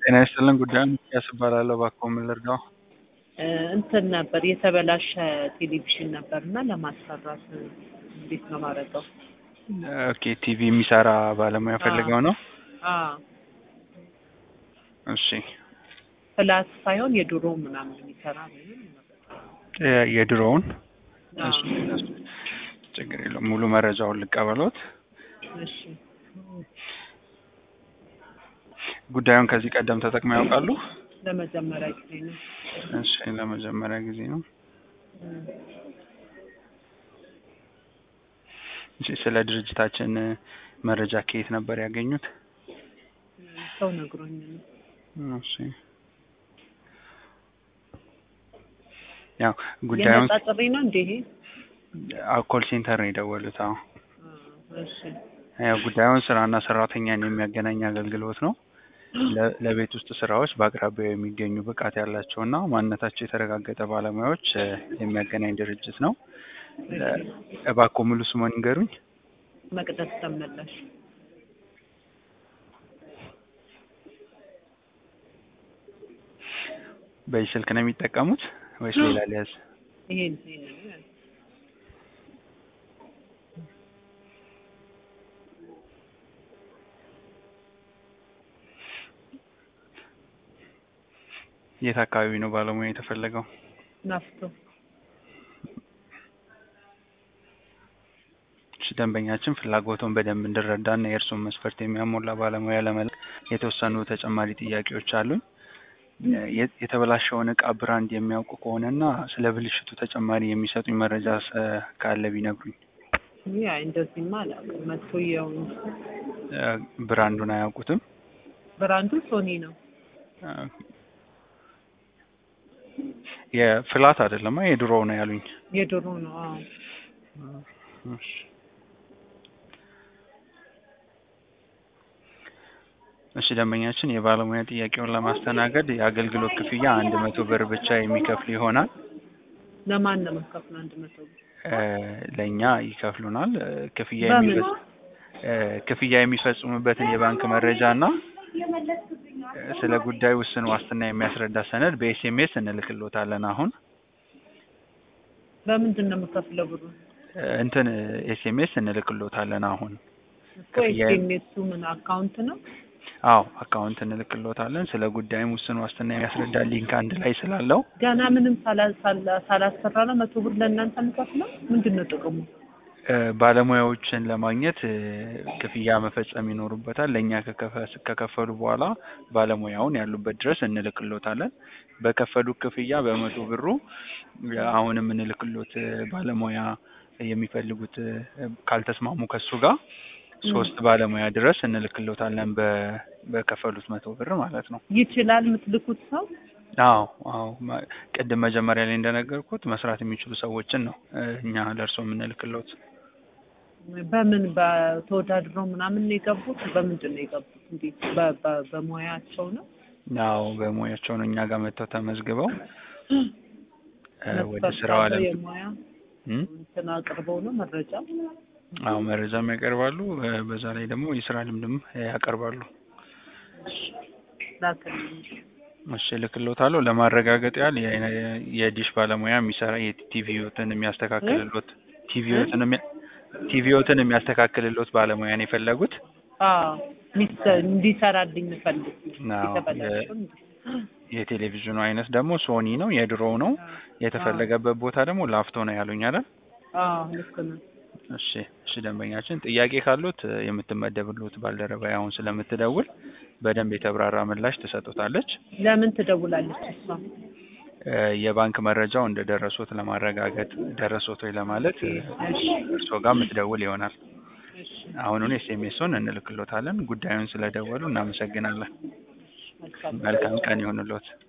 ጤና ይስጥልን ጉዳዩን ሚኪያስ እባላለሁ። እባክዎ ምን ልርዳው? እንትን ነበር የተበላሸ ቴሌቪዥን ነበር እና ለማሰራት እንዴት ነው ማድረገው? ኦኬ ቲቪ የሚሰራ ባለሙያ ፈልገው ነው? አዎ እሺ ፍላት ሳይሆን የድሮ ምናምን የሚሰራ ምንም የ- የድሮውን አዎ። እሺ፣ እሺ። ችግር የለውም ሙሉ መረጃውን ልቀበሎት። እሺ ጉዳዩን ከዚህ ቀደም ተጠቅመው ያውቃሉ? ለመጀመሪያ ጊዜ ነው። እሺ ለመጀመሪያ ጊዜ ነው። እም፣ እሺ ስለ ድርጅታችን መረጃ ከየት ነበር ያገኙት? ሰው ነግሮኝ ነው። እሺ ያው ጉዳዩን የነጻ ጥሪ ነው እንዴ ይሄ? ኮል ሴንተር ነው የደወሉት። አዎ አዎ፣ እሺ ያው ጉዳዩን ስራና ሰራተኛን የሚያገናኝ አገልግሎት ነው። ለ- ለቤት ውስጥ ስራዎች በአቅራቢያው የሚገኙ ብቃት ያላቸውና ማንነታቸው የተረጋገጠ ባለሙያዎች እ፣ የሚያገናኝ ድርጅት ነው። እ፣ እባክዎ ሙሉ ስሙን ይንገሩኝ። መቅደስ ተመላሽ በዚህ ስልክ ነው የሚጠቀሙት ወይስ ሌላ ሊያዝ? ይሄን ይሄን ነው የት አካባቢ ነው ባለሙያ የተፈለገው? ናፍቶ እሺ፣ ደንበኛችን ፍላጎቱን በደንብ እንድረዳና የእርሱን መስፈርት የሚያሟላ ባለሙያ ለመላክ የተወሰኑ ተጨማሪ ጥያቄዎች አሉኝ። የ- የተበላሸውን እቃ ብራንድ የሚያውቁ ከሆነና ስለ ብልሽቱ ተጨማሪ የሚሰጡኝ መረጃ ሰ- ካለ ቢነግሩኝ። ያ እንደዚህማ አላውቅም። መጥቶ ያው እ፣ ብራንዱን አያውቁትም? ብራንዱ ሶኒ ነው። እ፣ የፍላት አይደለማ የድሮ ነው ያሉኝ። የድሮ ነው። አዎ እሺ። እሺ ደንበኛችን የባለሙያ ጥያቄውን ለማስተናገድ የአገልግሎት ክፍያ አንድ መቶ ብር ብቻ የሚከፍል ይሆናል። ለማን ነው የምትከፍለው? አንድ መቶ ብር እ፣ ለእኛ ይከፍሉናል። እ፣ ክፍያ በምን? የሚፈጽ እ፣ ክፍያ የሚፈጽሙበትን የባንክ መረጃ እና እ፣ ስለ ጉዳዩ ውስን ዋስትና የሚያስረዳ ሰነድ በኤስኤምኤስ እንልክሎታለን። አሁን በምንድን ነው የምከፍለው ብሩ? እ፣ እንትን ኤስኤምኤስ እንልክሎታለን አሁን እኮ ክፍያ- ኤስኤምኤሱ ምን አካውንት ነው? አዎ አካውንት እንልክሎታለን። ስለ ጉዳዩም ውስን ዋስትና የሚያስረዳ ሊንክ አንድ ላይ ስላለው ገና ምንም ሳላ- ሳላ- ሳላሰራ ነው መቶ ብር ለእናንተ የምከፍለው? ምንድን ነው ጥቅሙ? እ፣ ባለሙያዎችን ለማግኘት እ፣ ክፍያ መፈጸም ይኖሩበታል። ለእኛ ከከፈ- ከከፈሉ በኋላ ባለሙያውን ያሉበት ድረስ እንልክሎታለን። በከፈሉት ክፍያ በመቶ ብሩ እ፣ አሁን የምንልክሎት እ፣ ባለሙያ የሚፈልጉት እ፣ ካልተስማሙ ከሱ ጋር ሶስት ባለሙያ ድረስ እንልክሎታለን በ- በከፈሉት መቶ ብር ማለት ነው። ይችላል የምትልኩት ሰው? አዎ አዎ ማ- ቅድም መጀመሪያ ላይ እንደነገርኩት መስራት የሚችሉ ሰዎችን ነው እ፣ እኛ ለእርሶ የምንልክሎት። በምን በተወዳድረው ምናምን ነው የገቡት? በምንድን ነው የገቡት? እንዴት በ- በ- በሙያቸው ነው? አዎ በሙያቸው ነው እኛ ጋር መጥተው ተመዝግበው እ፣ ወደ መስፈርት ስራው አለው ዓለም የሙያ እም? እንትን አቅርበው ነው መረጃ? አዎ መረጃም ያቀርባሉ። እ፣ በዛ ላይ ደግሞ የስራ ልምድም ያቀርባሉ። ላክልኝ። እሺ እልክሎታለሁ። ለማረጋገጥ ያህል የ- የዲሽ ባለሙያ የሚሰራ የቲቪዎትን የሚያስተካክልሎት ቲቪዎትን የሚያ- ቲቪዎትን የሚያስተካክልሎት ባለሙያ ነው የፈለጉት? አዎ ሚስ- እንዲሰራልኝ ፈልግ አዎ የተበላሸው የቴሌቪዥኑ አይነት ደግሞ ሶኒ ነው፣ የድሮው ነው። የተፈለገበት ቦታ ደግሞ ላፍቶ ነው ያሉኝ አይደል? አዎ ልክ ነው። እሺ እሺ ደንበኛችን ጥያቄ ካሉት እ፣ የምትመደብሉት ባልደረባ አሁን ስለምትደውል በደንብ የተብራራ ምላሽ ትሰጡታለች። ለምን ትደውላለች እሷ? እ፣ የባንክ መረጃው እንደ ደረሶት ለማረጋገጥ ደረሶት ወይ ለማለት እ፣ እርስዎ ጋር የምትደውል ይሆናል። እሺ አሁኑን ኤስኤምኤሱን እንልክሎታለን። ጉዳዩን ስለደወሉ እናመሰግናለን። መልካም መልካም ቀን ይሁንልዎት።